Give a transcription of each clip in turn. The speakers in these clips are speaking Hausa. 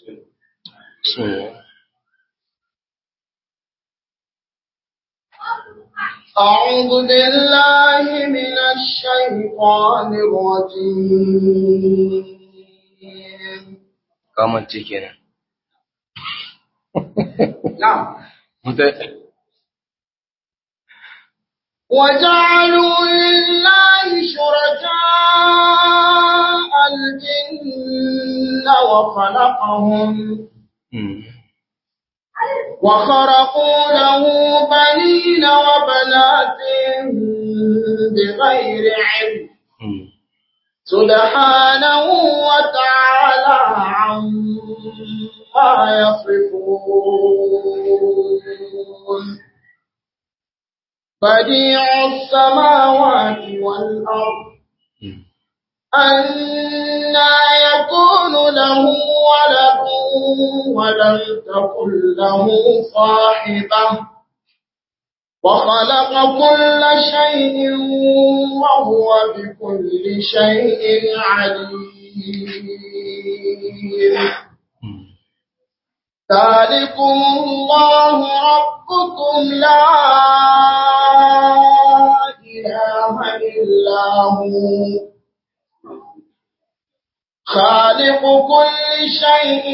بسم الله أعوذ بالله من الشيطان الرجيم kamance kenan نعم Mutai- وجعلوا لله شركاء الجن وخلقهم Mm. وخرقوا له بنين وبنات بغير علم Mm. سبحانه وتعالى عما يصفون بديع السماوات والأرض Mm. أنا يكون له ولد ولم تكن له صاحبة وخلق كل شيء وهو بكل شيء عليم Mm. ذلكم الله ربكم لا إله إلا هو خالق كل شيء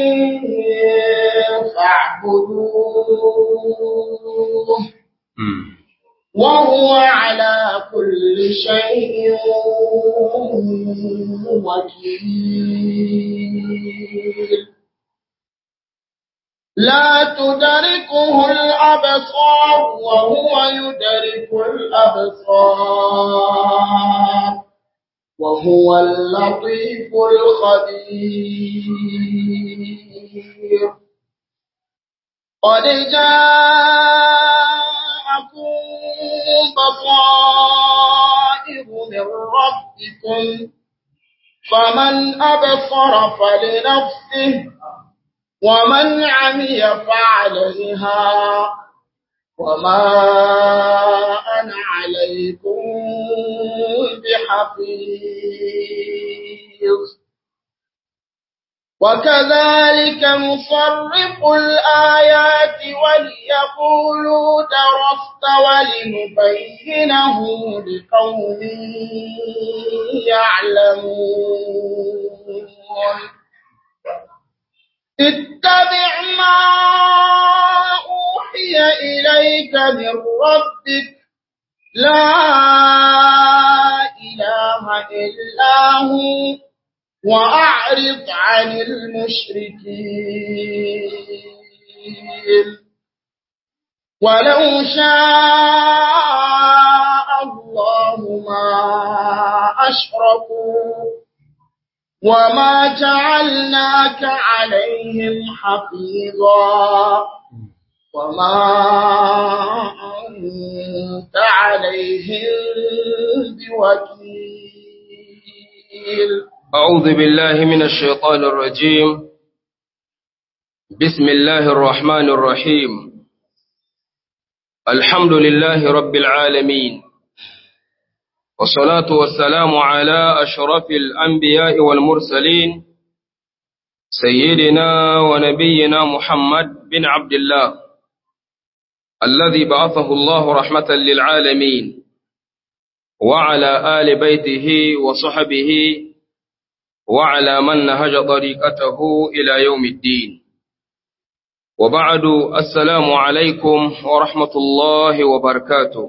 فاعبدوه Mm. وهو على كل شيء وكيل لا تدركه الأبصار وهو يدرك الأبصار وهو اللطيف الخبير قد جاءكم بصائر من ربكم فمن أبصر فلنفسه ومن عمي فعليها وما أنا عليكم بحفيظ وكذلك نصرف الآيات وليقولوا درست ولنبينه لقوم يعلمون اتبع ما أوحي إليك من ربك لا إله إلا هو وأعرض عن المشركين ولو شاء الله ما أشركوا وما جعلناك عليهم حفيظا وما أنت عليهم بوكيل أعوذ بالله من الشيطان الرجيم بسم الله الرحمن الرحيم الحمد لله رب العالمين والصلاة والسلام على أشرف الأنبياء والمرسلين سيدنا ونبينا محمد بن عبد الله الذي بعثه الله رحمة للعالمين وعلى آل بيته وصحبه وعلى من نهج طريقته إلى يوم الدين وبعد السلام عليكم ورحمة الله وبركاته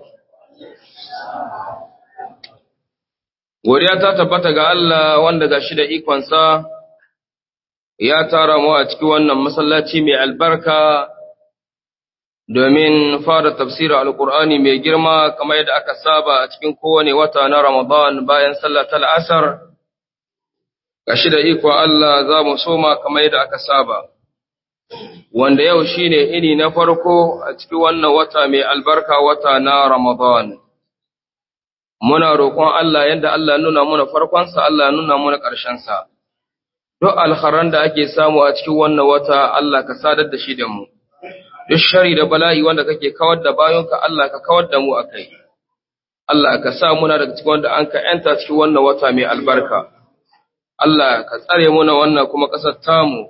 Godiya ta tabbata ga Allah wanda ga shi da ikonsa ya tara mu a cikin wannan masallaci mai albarka domin fara tafsirin Alƙur'ani mai girma kamar yadda aka saba a cikin kowane wata na Ramadan bayan sallah ta la'asar. Ga shi da iko Allah za mu soma kamar yadda aka saba. Wanda yau shi ne ini na farko a cikin wannan wata mai albarka wata na Ramadan. muna roƙon Allah yadda Allah nuna muna farkonsa, Allah nuna muna ƙarshensa. Duk alharan da ake samu a cikin wannan wata Allah ka sadar da shi da mu. Duk shari da bala'i wanda kake kawar da bayonka Allah ka kawar da mu a kai. Allah ka sa muna daga cikin wanda an ka ‘yanta cikin wannan wata mai albarka. Allah ka tsare muna wannan kuma ƙasar tamu,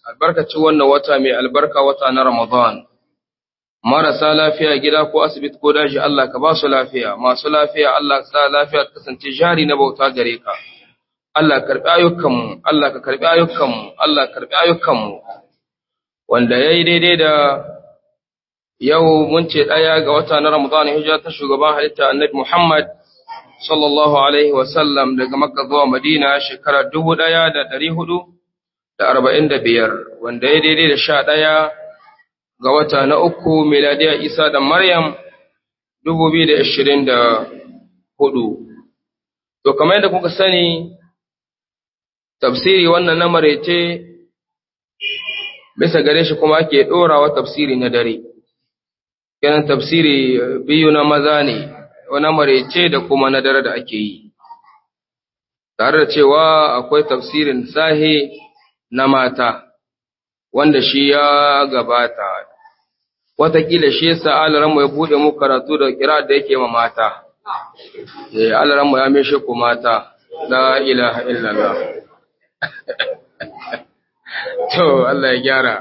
albarkacin wannan wata mai albarka wata na Ramadan. Marasa lafiya gida ko asibiti ko daji Allah ka ba su lafiya, masu lafiya Allah sa lafiya ta kasance jari na bauta gare ka. Allah karɓi ayyukanmu, Allah ka karɓi ayyukanmu, Allah karɓi ayyukanmu. Wanda ya yi daidai da yau mun ce ɗaya ga wata na Ramadan hijira ta shugaban halitta Annabi Muhammad sallallahu alaihi wasallam daga Makka zuwa Madina shekara dubu ɗaya da ɗari hudu da arba'in da biyar wanda ya daidai da sha ɗaya ga wata na uku miladiya Isa da Maryam dubu biyu da ashirin da hudu. To kamar yadda kuka sani tafsiri wannan na marece bisa gare shi kuma ake ɗorawa tafsiri na dare. Kenan tafsiri biyu na maza ne, wani marece da kuma na dare da ake yi. Tare da cewa akwai tafsirin sahe na mata, wanda shi ya gabata. Wataƙila shi yasa alaranmu ya buɗe mu karatu da kira da yake ma mata. Eh, alaranmu ya meshe ku mata, la ilaha illallah. To, Allah ya gyara.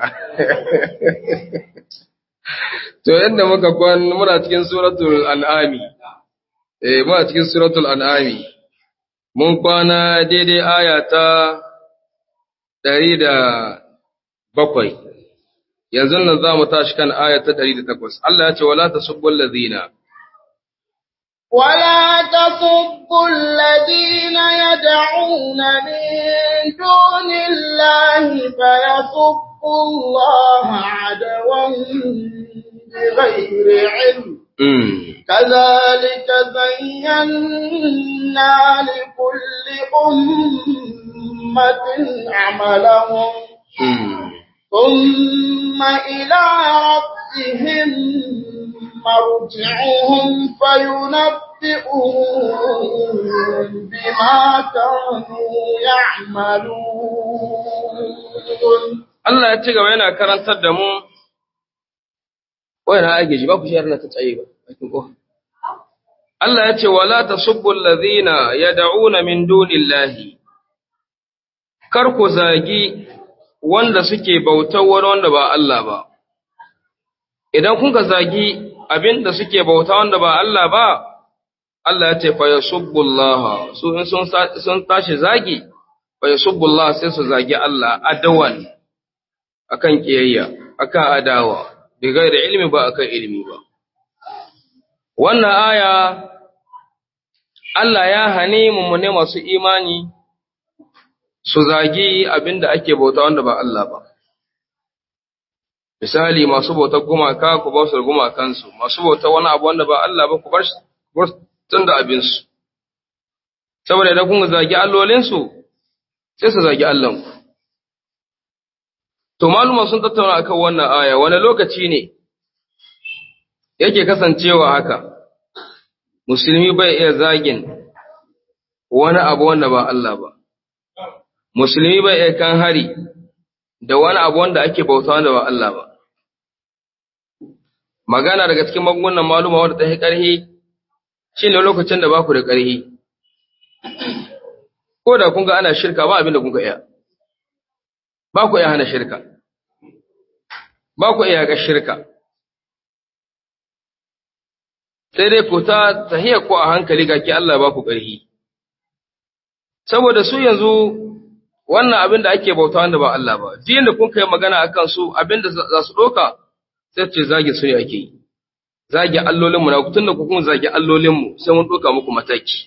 To, yadda muka kwan muna cikin suratul an'ami, eh, muna cikin suratul an'ami, mun kwana daidai aya ta ɗari da bakwai, yanzu nan za mu tashi kan aya ta ɗari da takwas. Allah ya ce, wala ta subbul lazina. ولا تصبوا الذين يدعون من دون الله فيصبوا الله عدوا بغير علم Mm. كذلك زينا لكل أمة عملهم Mm. ثم إلى ربهم مرجعهم فينبئهم بما كانوا يعملون Allah ya ci gaba yana karantar da mu, wai na ake ji ba ku shi yarda ta tsaye ba, bakin ko. Allah ya ce, wala ta subbul lazina ya da'una min dunillahi, kar ku zagi wanda suke bautar wani wanda ba Allah ba. Idan kun ka zagi abin da suke bauta wanda ba Allah ba, Allah ya ce, fa ya subbullah, su in sun sa- sun tashi zagi, fa ya subbullah sai su zagi Allah adawan. akan kiyayya akan adawa bi gairi ilmi ba akan ilmi ba wannan aya Allah ya hane mu ne masu imani su zagi abinda ake bauta wanda ba Allah ba misali masu bautar gumaka ku ba su gumakansu masu bautar wani abu wanda ba Allah ba ku bar shi- ku bar tun da abinsu saboda idan kun zagi allolinsu sai su zagi Allahnku To maluma sun tattauna akan wannan aya wani lokaci ne yake kasancewa haka musulmi bai iya zagin wani abu wanda ba Allah ba musulmi bai iya kan hari da wani abu wanda ake bauta wanda ba Allah ba magana daga cikin magungunan maluma wanda ta yi ƙarhi shine lokacin da ba ku da ƙarhi ko da kun ga ana shirka ba abin da kun ga iya ba ku iya hana shirka, ba ku iya ga shirka, sai dai ku ta tahiyar ku a hankali ga ki Allah ba ku ƙarfi. Saboda su yanzu wannan abin da ake bauta wanda ba Allah ba, jiyan da kun kai magana a kan su abin da za su ɗoka sai ce zage su ne ake yi. Zage allolinmu na tun da ku kuma zage allolinmu sai mun ɗoka muku mataki.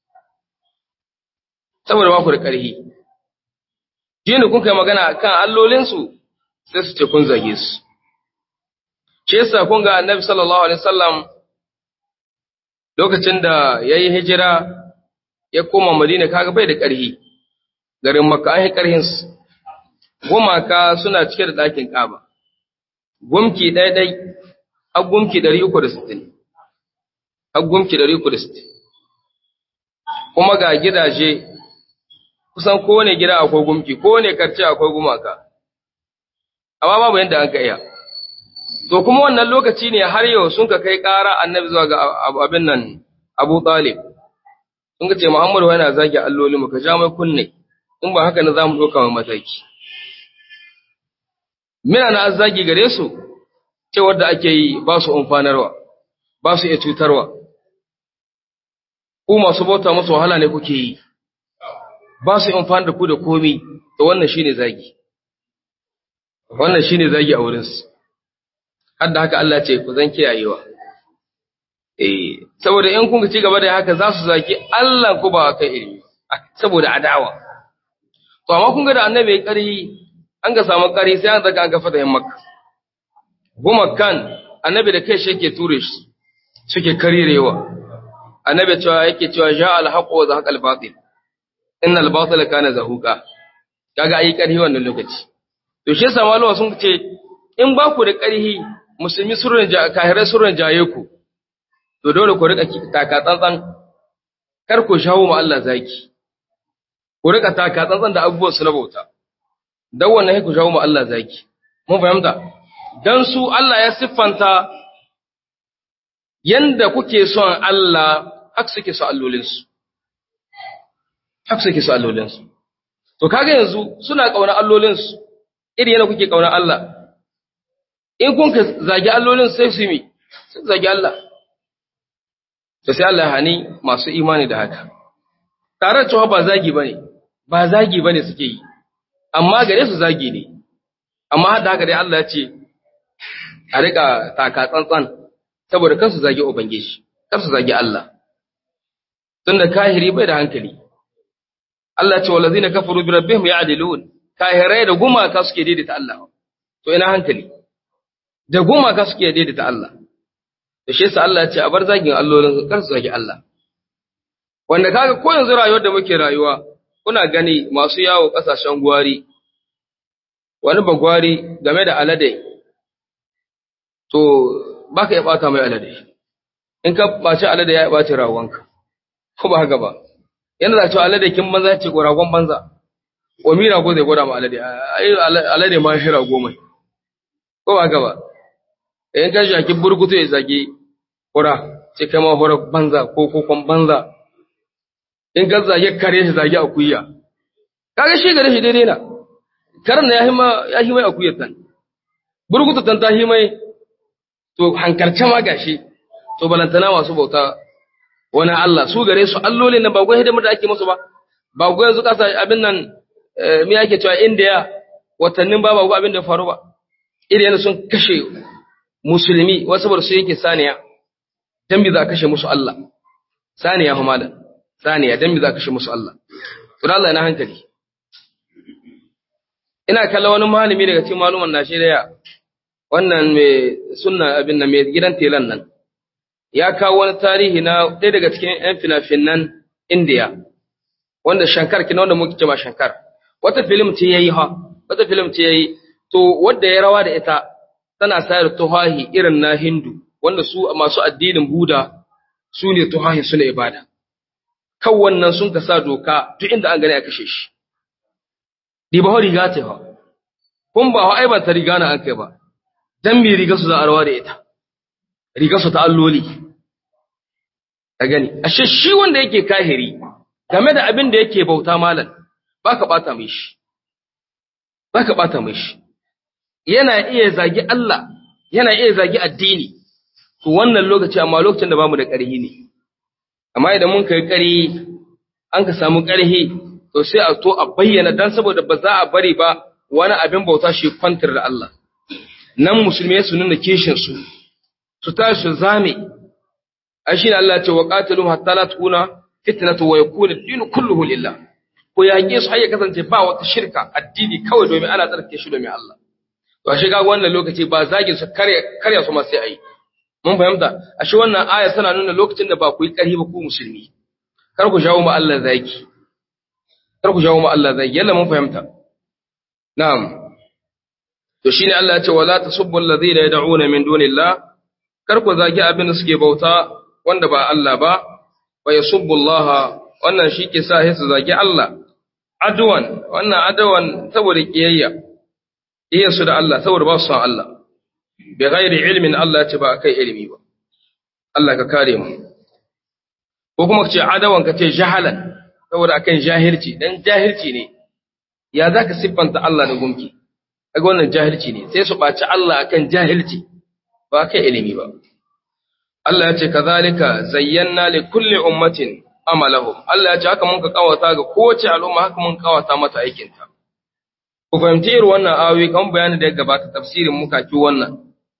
Saboda ba ku da ƙarfi. Jini kun kai magana a kan allolinsu sai su ce kun zage su. Shi yasa kun ga annabi sallallahu alaihi wasallam lokacin da ya yi hijira ya koma Madina kaga bai da ƙarhi. Garin Makka an yi ƙarhinsu. Gumaka suna cike da ɗakin ƙaba. Gumki ɗaiɗai, har gumki ɗari uku da sittin. Har gumki ɗari uku da sittin. Kuma ga gidaje kusan kowane gida akwai gumki, kowane karce akwai gumaka. Amma babu yadda an ka iya. To kuma wannan lokaci ne har yau sun ka kai ƙara annabi zuwa ga ab- abin nan Abu Talib. Sun ka ce Muhammadu yana zagi alloli mu ka ja mai kunne, in ba haka na za mu ɗauka mai mataki. mina na azzagi gare su cewar da ake yi ba su umfanarwa ba su iya cutarwa ku masu bauta musu wahala ne kuke yi ba su amfani da ku da komi to wannan shine zagi wannan shine zagi a wurinsu hadda haka Allah ce ku zan kiyayewa eh saboda in kun ci gaba da haka za su zagi Allah ku ba kai ilimi saboda adawa to amma kun ga da annabi ya kari an ga samu kari sai an daga an ga fatahin makka goma kan annabi da kai shi yake ture shi suke karirewa annabi cewa yake cewa ja al-haqq wa zahaqa al-batil innal batila kana zahuqa kaga ayi karhi wannan lokaci to shi yasa malama sun ce in ba ku da karhi musulmi surun ja kahirai surun jaye ku to dole ku rika taka tsantsan kar ku shawo ma Allah zaki ku rika taka tsantsan da abubuwan su na bauta dan wannan ku shawo ma Allah zaki mun fahimta dan su Allah ya siffanta yanda kuke son Allah haka suke so allolinsu haka suke so allolinsu to kaga yanzu suna kauna allolinsu iri yana kuke kauna Allah in kun ka zagi allolin sai su mi sun zagi Allah to sai Allah hani masu imani da haka tare da cewa ba zagi bane ba zagi bane suke yi amma gare su zagi ne amma da haka dai Allah ya ce a rika taka tsantsan saboda kansu zagi ubangiji kansu zagi Allah tunda kahiri bai da hankali Allah ce wallazina kafaru bi rabbihim ya'dilun kahirai da gumaka suke daidaita Allah to ina hankali da gumaka suke daidaita Allah da shi yasa Allah ya ce a bar zagin allolin kar su zagi Allah wanda kaga ko yanzu rayuwar da muke rayuwa kuna gani masu yawo kasashen gwari wani bagwari game da alade to baka ya bata mai alade in ka baci alade ya baci rawanka ko ba haka ba yana da cewa alade kin banza ce ko ragon banza ko mira ko zai gwada ma alade ai alade ma shi rago mai ko ba haka ba in ka shaki burkutu ya zage hura ce kai ma hura banza ko kokon banza in ka zage kare shi zage akuya kaga shi gare shi daidai na karan na yahi ma yahi mai akuyar tan burkutu tan ta hi mai to hankarce ma gashi to balantana masu bauta wani Allah su gare su allolin nan ba gwai hidimar da ake musu ba ba gwai yanzu kasa abin nan me ake cewa India watannin ba ba gwai abin da faru ba irin yana sun kashe musulmi wasu bar su yake saniya dan bi za a kashe musu Allah saniya fa malam saniya dan bi za a kashe musu Allah to Allah yana hankali ina kalla wani malami daga cikin maluman Najeriya wannan mai sunna abin nan mai gidan telan nan ya kawo wani tarihi na ɗaya daga cikin ‘yan fina-finan Indiya, wanda Shankar kina wanda muke cewa Shankar. Wata filim ce ya yi ha, wata filim ce ya yi, to wadda ya rawa da ita tana sayar tuhahi irin na Hindu, wanda su masu addinin Buda su ne tuhahi su ne ibada. Kan wannan sun ka sa doka duk inda an gani a kashe shi. Diba ho riga ce ha, kun ba ho aibanta riga na an kai ba, dan mi riga su za a rawa da ita. rigarsu ta alloli. Ka gani, ashe shi wanda yake kahiri game da abin da yake bauta malam, ba ka ɓata mai shi, ba ka ɓata mai shi. Yana iya zagi Allah, yana iya zagi addini, to wannan lokaci amma lokacin da bamu da ƙarhi ne. Amma idan mun kai ƙarhi, an ka samu ƙarhi, to sai a to a bayyana dan saboda ba za a bari ba wani abin bauta shi kwantar da Allah. Nan musulmai su nuna kishin su, su tashi su zame ai shine Allah ya ce wa qatilum hatta la takuna fitnatu wa yakuna ad-din kulluhu lillah ko yaƙe su har ya kasance ba wata shirka addini kawai domin ana tsarkake shi domin Allah to ashe ga wannan lokaci ba zagin su kare kare su ma sai ayi mun fahimta ashe wannan aya tana nuna lokacin da ba ku yi ƙarfi ba ku musulmi kar ku jawo ma Allah zaki kar ku jawo ma Allah zaki yalla mun fahimta na'am to shine Allah ya ce wala tasubbu alladhina yad'una min dunillah kar ku zagi abin da suke bauta wanda ba Allah ba wa yasubbu Allah wannan shi ke sa su zagi Allah adwan wannan adwan saboda kiyayya kiyayya su da Allah saboda ba su san Allah bi ghairi ilmin Allah ce ba kai ilimi ba Allah ka kare mu ko kuma ce adawan ka ce jahalan saboda akan jahilci dan jahilci ne ya zaka siffanta Allah da gumki kaga wannan jahilci ne sai su ɓaci Allah akan jahilci ba kai ilimi ba Allah ya ce kazalika zayyana li kulli ummatin amalahum Allah ya ce haka mun ka kawata ga kowace al'umma haka mun kawata mata aikinta ku fahimci irin wannan ayoyi kan bayanin da ya gabata tafsirin muka ki wannan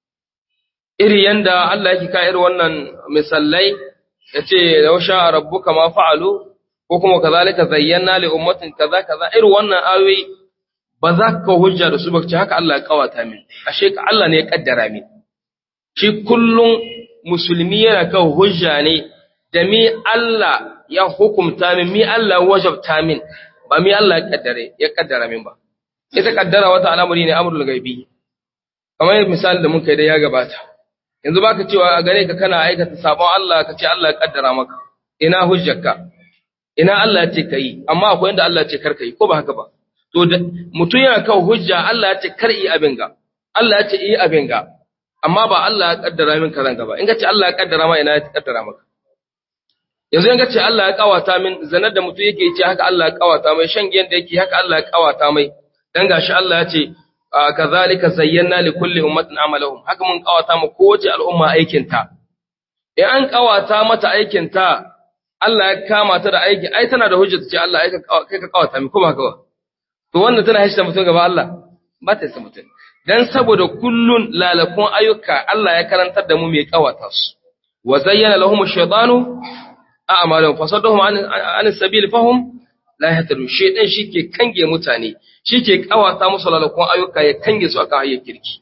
iri yanda Allah yake ka irin wannan misallai yace law sha rabbuka ma fa'alu ko kuma kazalika zayyana li ummatin kaza kaza irin wannan ayoyi ba za ka hujja da su ba ce haka Allah ya kawata min ashe ka Allah ne ya kaddara min shi kullum musulmi yana kan hujja ne da mi Allah ya hukumta min mi Allah ya wajabta min ba mi Allah ya kaddare ya kaddara min ba ita kaddara wata al'amari ne amrul gaibi kamar misali da muka yi da ya gabata yanzu baka cewa a gare ka kana aikata sabon Allah ka ce Allah ya kaddara maka ina hujjarka ina Allah ya ce kai amma akwai inda Allah ya ce kar kai ko ba haka ba to mutum yana kan hujja Allah ya ce kar yi abin ga Allah ya ce yi abin ga amma ba Allah ya kaddara min karan gaba in ka ce Allah ya kaddara ma ina ya kaddara maka yanzu in ka ce Allah ya kawata min zanar da mutum yake ce haka Allah ya kawata mai shan giyan da yake haka Allah ya kawata mai dan gashi Allah ya ce kazalika zayyana li kulli ummatin amalahum haka mun kawata mu kowace al'umma aikin ta in an kawata mata aikin ta Allah ya kama ta da aiki ai tana da hujja ce Allah ai kai ka kawata mi kuma haka to wannan tana hashta mutum gaba Allah ba ta hashta mutum dan saboda kullun lalakun ayyuka Allah ya karantar da mu mai kawata su wa zayyana lahum ash-shaytanu a'malahum fasaddahum an as-sabil fahum la yahtadun shaytan shike kange mutane shike kawata musu lalakun ayyuka ya kange su akan hayyar kirki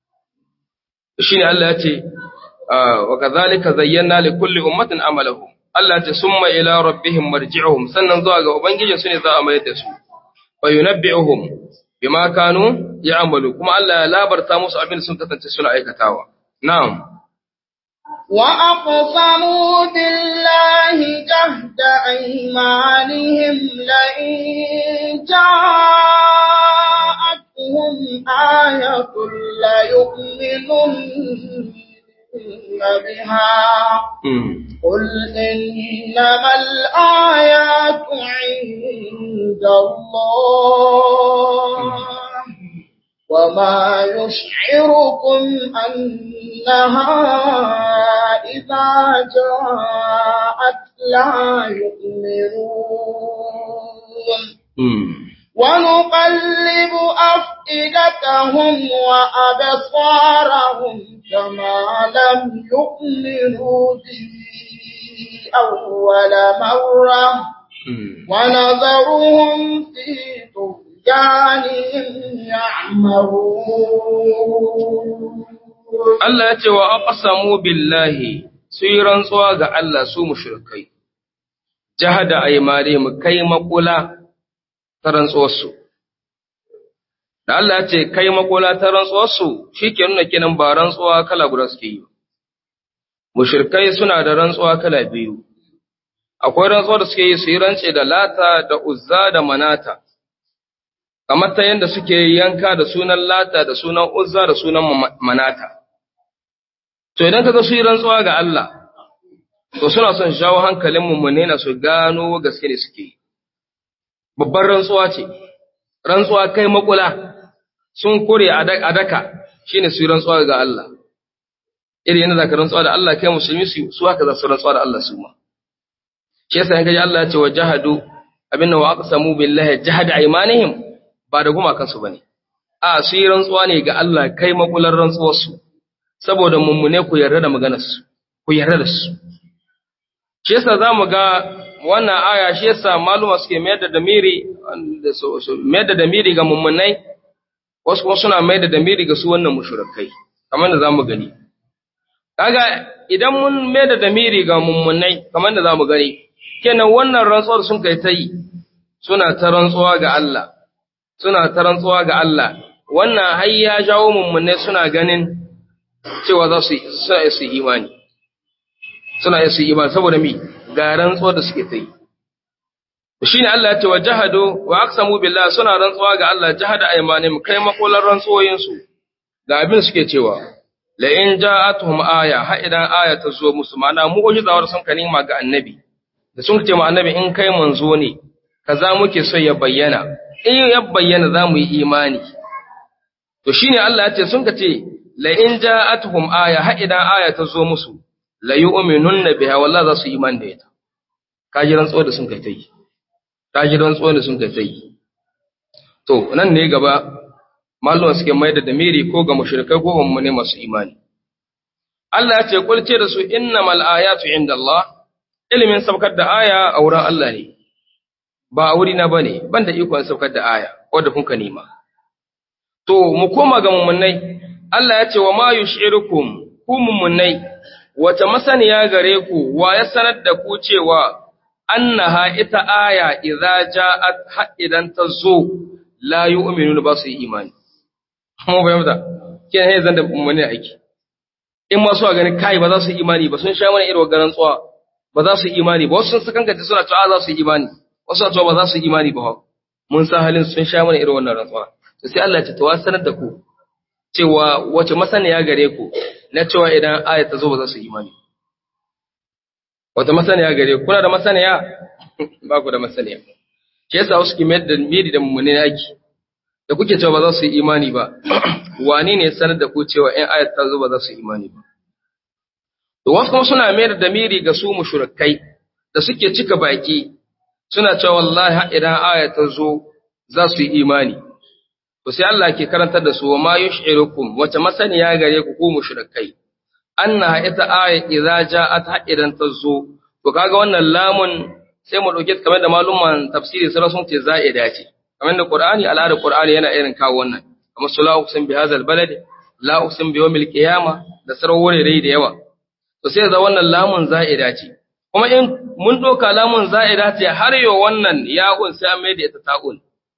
shine Allah ya ce wa kadhalika zayyana li kulli ummatin amalahum Allah ya ce summa ila rabbihim marji'uhum sannan zuwa ga ubangijin su ne za a mayar da su wa yunabbi'uhum bima kanu ya'malu kuma Allah ya labarta musu abin sun kasance suna aikatawa na'am wa aqsamu billahi jahda aymanihim la in ja'atuhum ayatun la yu'minun biha قل إنما الآيات عند الله وما يشعركم أنها إذا جاءت لا يؤمنون ونقلب أفئدتهم وأبصارهم كما لم يؤمنوا به أول مرة ونذرهم في طغيانهم يعمرون Allah ya ce wa aqsamu billahi su yi rantsuwa ga Allah su mushrikai jahada aymarihim kai makula ta rantsuwarsu da Allah ya ce kai makula ta rantsuwarsu shike nuna kenan ba rantsuwa kala guda suke yi mushrikai suna da rantsuwa kala biyu akwai rantsuwa da suke yi su yi rance da lata da uzza da manata kamar ta yadda suke yanka da sunan lata da sunan uzza da sunan manata to idan ka ga su yi rantsuwa ga Allah to suna son shawo hankalin mummune na su gano gaske ne suke yi babbar rantsuwa ce rantsuwa kai makula sun kure a daka shine su yi rantsuwa ga Allah irin yana zaka rantsuwa da Allah kai musulmi su su haka za su rantsuwa da Allah su ma shi yasa in kaji Allah ya ce wa jahadu abinna wa aqsamu billahi jahada aymanihim ba da gumakan su bane a su yi rantsuwa ne ga Allah kai makular rantsuwar su saboda mummune ku yarda da maganar su ku yarda da su shi yasa zamu ga wannan aya shi yasa maluma suke mayar da damiri da su mayar da damiri ga mummunai wasu kuma suna mayar da damiri ga su wannan mushrikai kamar da zamu gani kaga idan mun mayar da damiri ga mummunai kamar da zamu gani kenan wannan rantsuwar sun kai ta yi suna ta rantsuwa ga Allah suna ta rantsuwa ga Allah wannan har ya jawo mummunai suna ganin cewa za su suna su imani suna su imani saboda mi ga rantsuwar da suke ta yi shine Allah ya ce wa jahadu wa aqsamu billah suna rantsuwa ga Allah jahada aymanim kai makolan rantsuwoyin su ga abin suke cewa la in ja'atuhum aya ha idan aya ta zo musu ma'ana mu'jizawar sun kanima ga annabi da sun ce ma annabi in kai manzo ne kaza muke so ya bayyana in ya bayyana za mu yi imani to shine Allah ya ce sun ka ce la in ja'atuhum aya ha idan aya ta zo musu la yu'minunna biha wallahi za su yi iman da ita kaji rantsuwar da sun kai ta yi kaji rantsuwar da sun kai ta yi to nan ne gaba malluwan suke mai da damiri ko ga mushrikai ko ga mummune masu imani Allah ya ce kulce da su innamal ayatu indallah ilimin saukar da aya a wurin Allah ne ba a wurina bane ban da ikon saukar da aya wanda kun ka nema to mu koma ga mummunai Allah ya ce wa ma yushirukum ku mummunai wata masaniya gare ku wa ya sanar da ku cewa annaha ita aya idza ja'at ha idan ta zo la yu'minuna ba su yi imani mu bayyana kin he zan da mummune aiki in ma su ga gani kai ba za su yi imani ba sun sha mana irin garan tsuwa ba za su yi imani ba wasu sun sakanka suna cewa za su yi imani wasu na cewa ba za su yi imani ba mun san halin sun sha mana irin wannan rantsuwa to sai Allah ya ce to sanar da ku cewa wace masaniya gare ku na cewa idan aya ta zo ba za su yi imani wata masaniya gare ku kuna da masaniya ba ku da masaniya shi yasa wasu ke mayar da miri da mummune yaki da kuke cewa ba za su yi imani ba wani ne sanar da ku cewa in aya ta zo ba za su yi imani ba to wasu kuma suna mayar da miri ga su mushrikai da suke cika baki suna cewa wallahi idan aya ta zo za su yi imani to sai Allah ke karantar da su wa ma yush'irukum wace masaniya gare ku ku mushrikai anna ita aya idza ja'at idan ta zo to kaga wannan lamun sai mu dauke kamar da maluman tafsiri sai sun ce za'ida ce kamar da Qur'ani al'ada Qur'ani yana irin kawo wannan kamar sula uqsim bi hadzal balad la uqsim bi yawmil qiyamah da sarwore da yawa to sai da wannan lamun za'ida ce kuma in mun doka lamun za'ida ce har yo wannan ya'un sai an mai da ita ta'un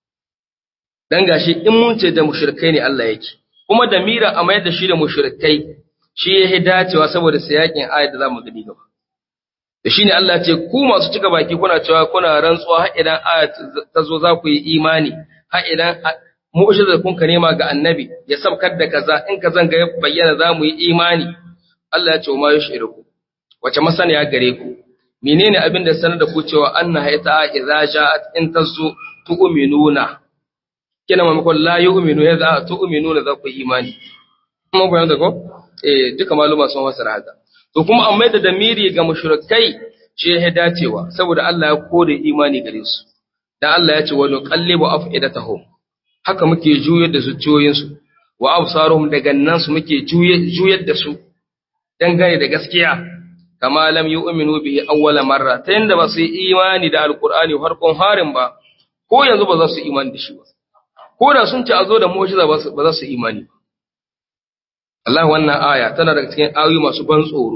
dan gashi in mun ce da mushrikai ne Allah yake kuma da mira a mayar da shi da mushrikai shi ya dacewa saboda siyakin ayat da zamu gani gaba da shine Allah ce ku masu cika baki kuna cewa kuna rantsuwa har idan ayat ta zo za ku yi imani har idan mu'jizar kun ka nema ga annabi ya sabkar da kaza in kazan ga bayyana za mu yi imani Allah ya ce ma yushiruku wace masaniya gare ku menene abin da sanar da ku cewa annaha ita idza ja'at in tazu tu'minuna kina mamakon la yu'minu ya za tu'minuna za ku yi imani kuma bayan da ko eh duka maluma sun wasara haka to kuma amma da damiri ga mushrikai shi ya dacewa saboda Allah ya kore imani gare su dan Allah ya ce wa nuqallibu afidatahum haka muke juyar da zuciyoyin su wa absaruhum da gannan su muke juyar da su dangane da gaskiya kama lam yu'minu bihi awwala marra ta yanda ba su yi imani da alqur'ani farkon harin ba ko yanzu ba za su imani da shi ba ko da sun ce a zo da mu'jiza ba za su imani ba Allah wannan aya tana daga cikin ayoyi masu ban tsoro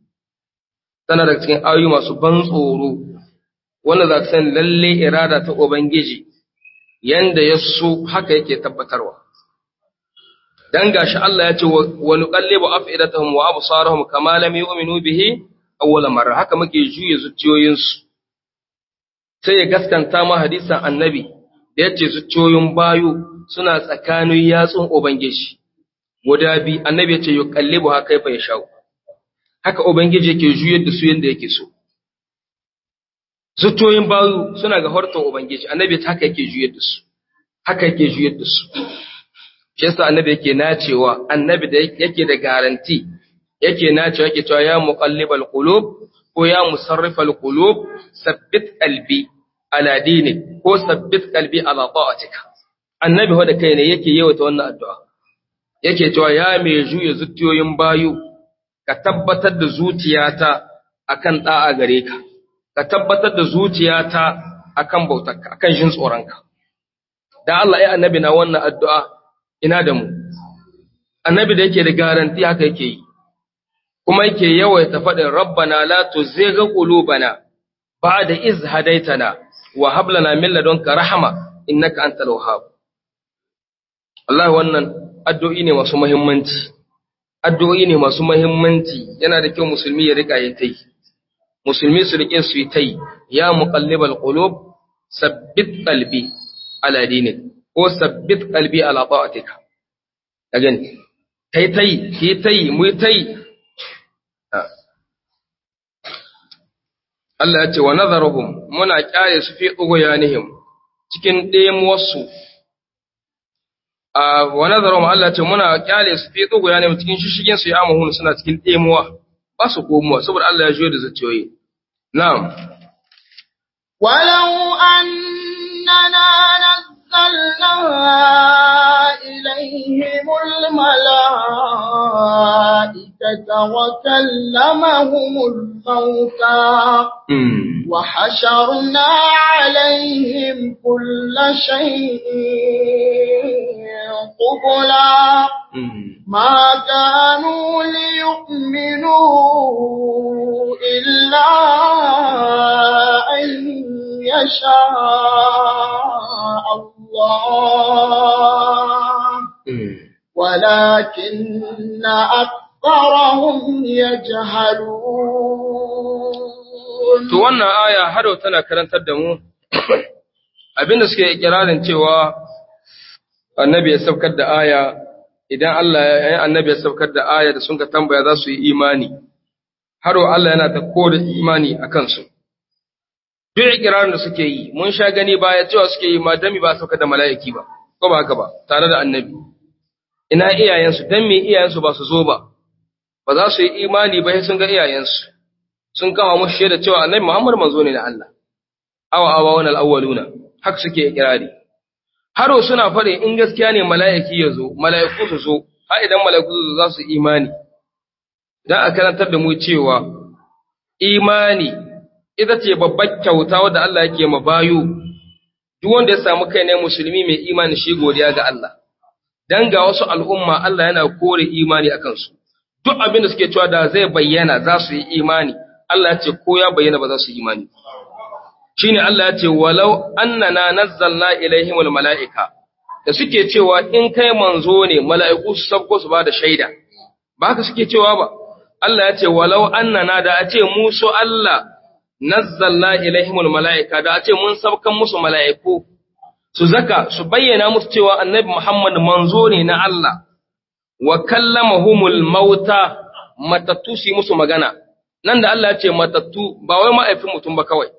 tana daga cikin ayoyi masu ban tsoro wanda za ka san lalle irada ta ubangiji yanda ya so haka yake tabbatarwa dan gashi Allah ya ce wa nuqallibu afidatahum wa absarahum kama lam yu'minu bihi awwala marra haka muke juye zuciyoyinsu sai ya gaskanta ma hadisan annabi da yace zuciyoyin bayu suna tsakanin yatsun ubangiji guda bi annabi yace yuqallibu ha kaifa yashau haka ubangiji yake juyar da su yanda yake so zuciyoyin bayu suna ga horton ubangiji annabi ta haka yake juyar da su haka yake juyar da su shi yasa annabi yake nacewa annabi da yake da garanti yake nacewa yake cewa ya muqallibal qulub ko ya musarrifal qulub sabbit qalbi ala dinik ko sabbit qalbi ala ta'atika annabi wanda kai ne yake yawaita wannan addu'a yake cewa ya mai juya zuciyoyin bayu ka tabbatar da zuciyata akan da'a gare ka ka tabbatar da zuciyata akan bautarka akan jin tsoronka da Allah ya annabi na wannan addu'a ina da mu annabi da yake da garanti haka yake yi kuma yake yawaita faɗin rabbana la tuzigh qulubana ba'da iz hadaitana wa hab lana min ladunka rahma innaka antal wahhab Allah wannan addu'o'i ne masu muhimmanci addu'o'i ne masu muhimmanci yana da kyau musulmi ya rika yi tai musulmi su rike su yi tai ya muqallibal qulub sabbit qalbi ala dinik ko sabbit qalbi ala ta'atika again kai tai ki tai mu tai Allah ya ce wa nazaruhum muna kyale su fi ugoyanihim cikin ɗemuwarsu a wa nazarum Allah ce muna kyale su fi tsugu ne cikin shishigin su ya amahun suna cikin demuwa ba su komuwa saboda Allah ya juyo da zaciyoyi na'am ولو أننا نزلنا إليهم الملائكة وكلمهم الموتى mm. وحشرنا عليهم كل شيء قبلا mm. ما كانوا ليؤمنوا إلا أن يشاء الله mm. ولكن أكثرهم يجهلون To wannan aya har yau tana karantar da mu abinda suke ikirarin cewa annabi ya saukar da aya idan Allah ya annabi ya saukar da aya da sun ka tambaya za su yi imani har yau Allah yana ta kore imani a kansu. Duk ikirarin da suke yi mun sha gani baya cewa suke yi ma dami ba saukar da mala'iki ba ko ba haka ba tare da annabi. Ina iyayensu dan me iyayensu ba su zo ba ba za su yi imani ba sai sun ga iyayensu. sun kama mushi shaida cewa annabi Muhammad manzo ne na Allah awa awa wal awwaluna haka suke ikirari haro suna fare in gaskiya ne mala'iki ya zo mala'iku su zo har idan mala'iku su zo za su imani dan a karantar da mu cewa imani ita ce babbar kyauta wadda Allah yake ma bayu duk wanda ya samu kai ne musulmi mai imani shi godiya ga Allah dan ga wasu al'umma Allah yana kore imani akan su duk abin da suke cewa da zai bayyana za su yi imani Allah ya ce ko ya bayyana ba za su yi imani shine Allah ya ce walau annana nazzalna ilaihimul malaika da suke cewa in kai manzo ne mala'iku su sabko su bada shaida ba haka suke cewa ba Allah ya ce walau annana da a ce mu so Allah nazzalna ilaihimul malaika da a ce mun sabkan musu mala'iku su zaka su bayyana musu cewa annabi Muhammad manzo ne na Allah wa kallamahumul mauta matattu su yi musu magana nan da Allah ya ce matattu ba wai ma'aifin mutum ba kawai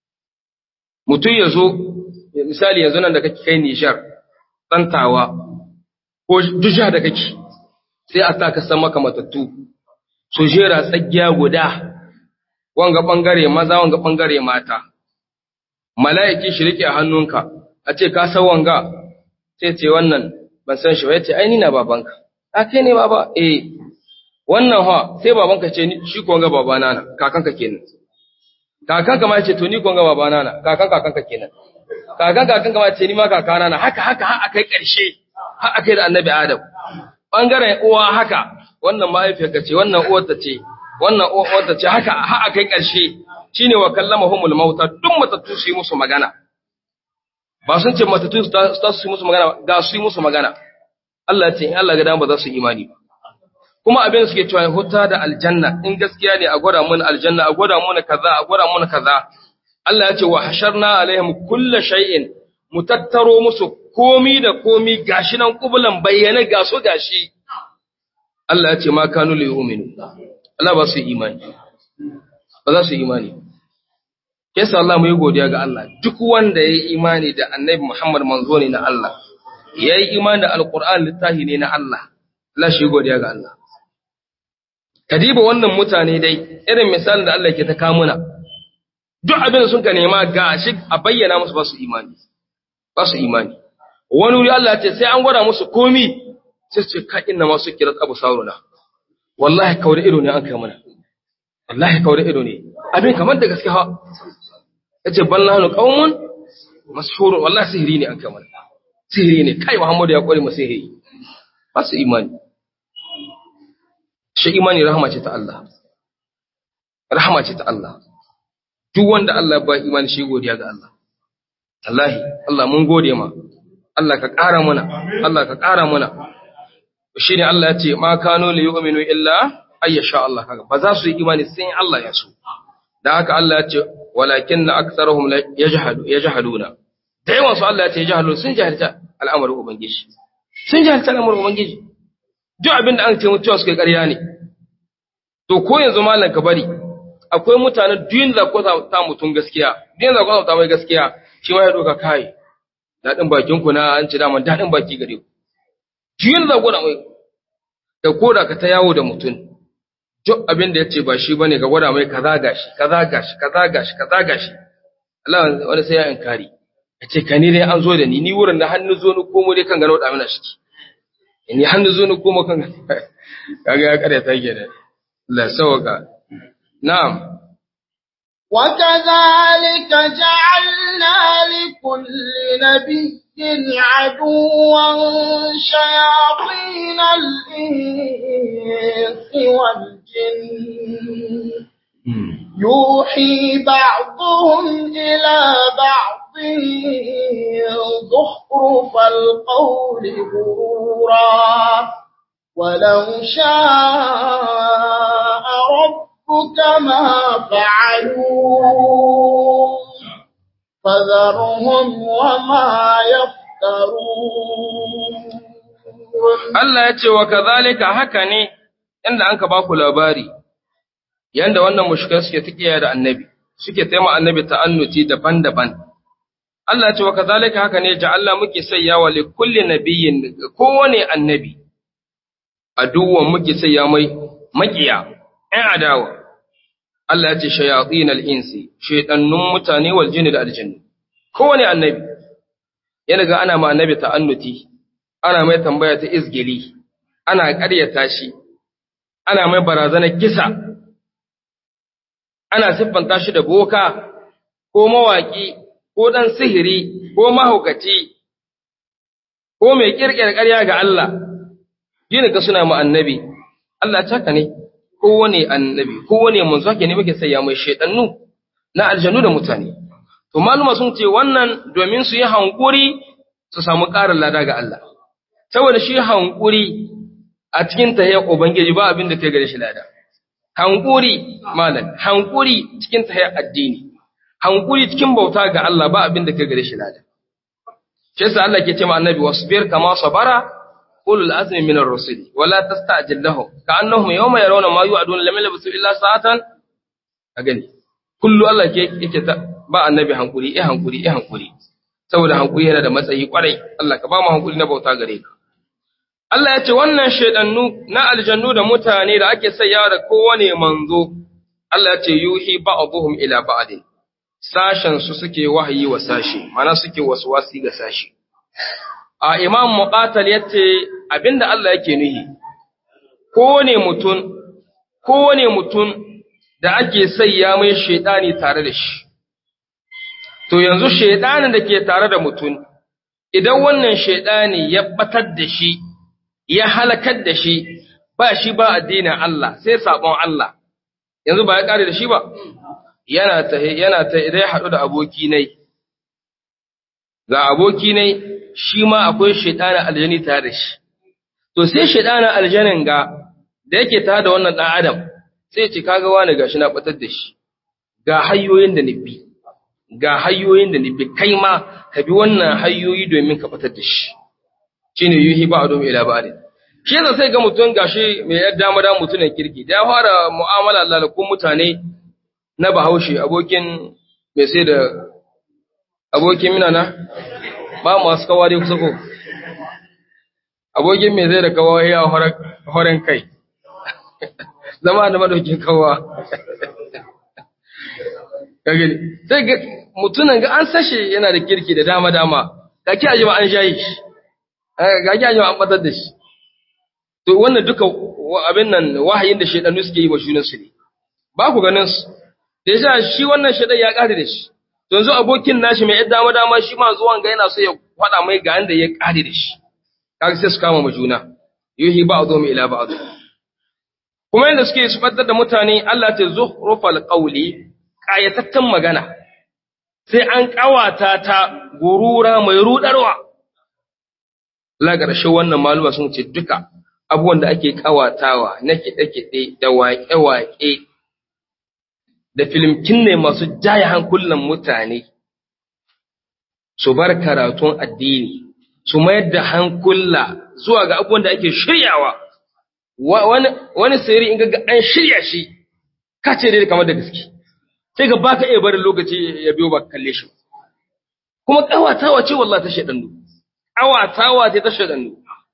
mutum ya zo misali yanzu nan da kake kai Nijar tsantawa ko dusha da kake sai a taka san maka matattu su jera tsagiya guda wanga bangare maza wanga bangare mata mala'iki shi rike a hannunka a ce ka san wanga sai ce wannan ban san shi ba yace ai ni na babanka a kai ne baba eh wannan ha sai babanka ce ni- shi ko ga babana na kakanka kenan kakanka ma ce to ni ko ga babana na kakan kakanka kenan kakan kakanka ma ce ni ma kakana na haka haka har akai karshe har akai da annabi adam bangaren uwa haka wannan mahaifiyarka ce wannan uwarta ce wannan uwarta ce haka har akai karshe shine wa kallamahumul mauta duk matattu su yi musu magana ba sun ce matattu su ta su yi musu magana ba, ga su yi musu magana Allah ya ce in Allah ga dama ba za su yi imani ba kuma abin da suke cewa ya huta da aljanna in gaskiya ne a gwada mun aljanna a gwada mun kaza a gwada mun kaza Allah ya ce wa hasharna alaihim kullu shay'in mu tattaro musu komi da komi gashi nan kubulan bayyana ga su gashi Allah ya ce ma kanu li yu'minu Allah ba su yi imani ba za su yi imani yasa Allah mu yi godiya ga Allah duk wanda ya yi imani da Annabi Muhammad manzo ne na Allah ya yi imani da Alqur'an littafi ne na Allah Allah shi godiya ga Allah kadiba wannan mutane dai irin misalin da Allah ke ta kamuna duk abin da sun ka nema ga shi a bayyana musu ba su imani ba su imani wani wuri Allah ya ce sai an gwada musu komi sai su ce ka inna ma su kira abu sauruna wallahi kaure ido ne an kai mana wallahi kaure ido ne abin kamar da gaske ha yace ballahnu qaumun mashhurun wallahi sihiri ne an kai mana sihiri ne kai Muhammadu ya kware mu sihiri ba su imani shi imani rahama ce ta Allah rahama ce ta Allah duk wanda Allah ba imani shi godiya ga Allah wallahi Allah mun gode ma Allah ka ƙara mana Allah ka ƙara mana shine Allah ya ce ma kanu li yu'minu illa ayyasha Allah kaga ba za su yi imani sai in Allah ya so dan haka Allah ya ce walakinna aktharuhum la yajhadu yajhaduna da yawan su Allah ya ce yajhadu sun jahilta al'amarin ubangiji sun jahilta al'amarin ubangiji duk abin da an ce mutuwa suka yi ƙarya ne to ko yanzu malam ka bari akwai mutane duk da ko ta mutum gaskiya duk da ko ta mai gaskiya shi ma ya doka kai dadin bakin ku na an ci daman dadin baki gare ku jiyin da gwada mai da koda ka ta yawo da mutum duk abin da yace ba shi bane ka gwada mai kaza gashi kaza gashi kaza gashi kaza gashi Allah wani sai ya inkari yace ka ni dai an zo da ni ni wurin da hannu zo ni komo dai kan gano da mana shi ni hannu zo ni komo kan kaga ya kare ta kenan Allah sauka na'am وكذلك جعلنا لكل نبي عدوا شياطين الإنس والجن يوحي بعضهم إلى بعض زخرف القول غرورا ولو شاء ربك ما فعلوا فذرهم وما يفترون Allah ya ce wa kazalika haka ne inda an ka ba ku labari yanda wannan mushrikai suke tikiya da annabi suke taima annabi ta'annuti daban-daban Allah ya ce wa kazalika haka ne ja'alna muke sayya wa li kulli nabiyyin kowane annabi aduwan muke sayya mai makiya ɗan adawa Allah ya ce shayatin al-insi shaytanun mutane wal jinni da aljanni kowane annabi yana ga ana ma annabi ta'annuti ana mai tambaya ta izgili ana ƙaryata shi ana mai barazanar kisa ana siffanta shi da boka ko mawaƙi ko ɗan sihiri ko mahaukaci ko mai ƙirƙirar ƙarya ga Allah yin ga suna ma annabi Allah caka ne kowane annabi kowane manzo ke ne muke sayya mai shaidannu na aljannu da mutane to maluma sun ce wannan domin su yi hankuri su samu ƙarin lada ga Allah saboda shi hankuri a cikin tahiyyar ubangiji ba abin da kai gare shi lada hankuri malam hankuri cikin tahiyyar addini hankuri cikin bauta ga Allah ba abin da kai gare shi lada shi yasa Allah ke ce ma annabi wasbir kama sabara ulul azmi min ar-rusul wala tasta'jil lahum ka'annahum yawma yarawna ma yu'aduna lam yalbasu illa sa'atan a gani kullu Allah ke yake ta ba annabi hankuri eh hankuri eh hankuri saboda hankuri yana da matsayi kwarai Allah ka ba mu hankuri na bauta gare ka Allah ya ce wannan shaidannu na aljannu da mutane da ake sayyawa da kowane manzo Allah ya ce yuhi ba'dhum ila ba'din sashen su suke wahayi wa sashi mana suke waswasi ga sashi a imam muqatal yace abinda Allah yake nuhi kowane mutun kowane mutun da ake sayya mai shaidani tare da shi to yanzu shaidanin da ke tare da mutum idan wannan shaidani ya batar da shi ya halakar da shi ba shi ba addinin Allah sai sabon Allah yanzu ba ya kare da shi ba yana ta yana ta idan ya haɗu da aboki nai ga aboki nai shi ma akwai shaidanin aljani tare da shi to sai shaidanin aljanin ga da yake tare da wannan dan adam sai ce kaga wani gashi na batar da shi ga hanyoyin da nufi ga hanyoyin da nufi kai ma ka bi wannan hanyoyi domin ka batar da shi shine yuhi ba'dhum ila ba'd shi yasa sai ga mutum gashi mai yadda dama mutumin kirki da ya fara mu'amala Allah da kun mutane na Bahaushe abokin mai sai da abokin mina na ba masu kawa dai kusa ko abokin mai zai da kawa ya horen kai zama da madaukin kawa kage sai ga mutunan ga an sashe yana da kirki da dama dama ga ki aje an shayi shi ga ki aje an batar da shi to wannan duka abin nan wahayin da shedanu suke yi wa shunan su ne ba ku ganin su da yasa shi wannan shedan ya kare da shi to yanzu abokin nashi mai yadda dama dama shi ma zuwan ga yana so ya faɗa mai ga yanda ya kare da shi kaga sai su kama mu juna yuhi ba'dhum ila ba'd kuma yanda suke su faddar da mutane Allah ta zuhrufal qawli ƙayatattun magana, sai an ƙawata ta gurura mai ruɗarwa. Lagarshe wannan maluma sun ce duka abubuwan da ake ƙawatawa na kiɗe-kiɗe da waƙe-waƙe da filimkin ne masu jaya hankulan mutane, su bar karatun addini, su mayar da hankula zuwa ga abubuwan da ake shiryawa. Wani sirri in ga an shirya shi, ka ce dai kamar da gaske. sai ga baka iya barin lokaci ya biyo ba kalle shi kuma kawatawa ce wallahi ta shedannu kawatawa ce ta shedannu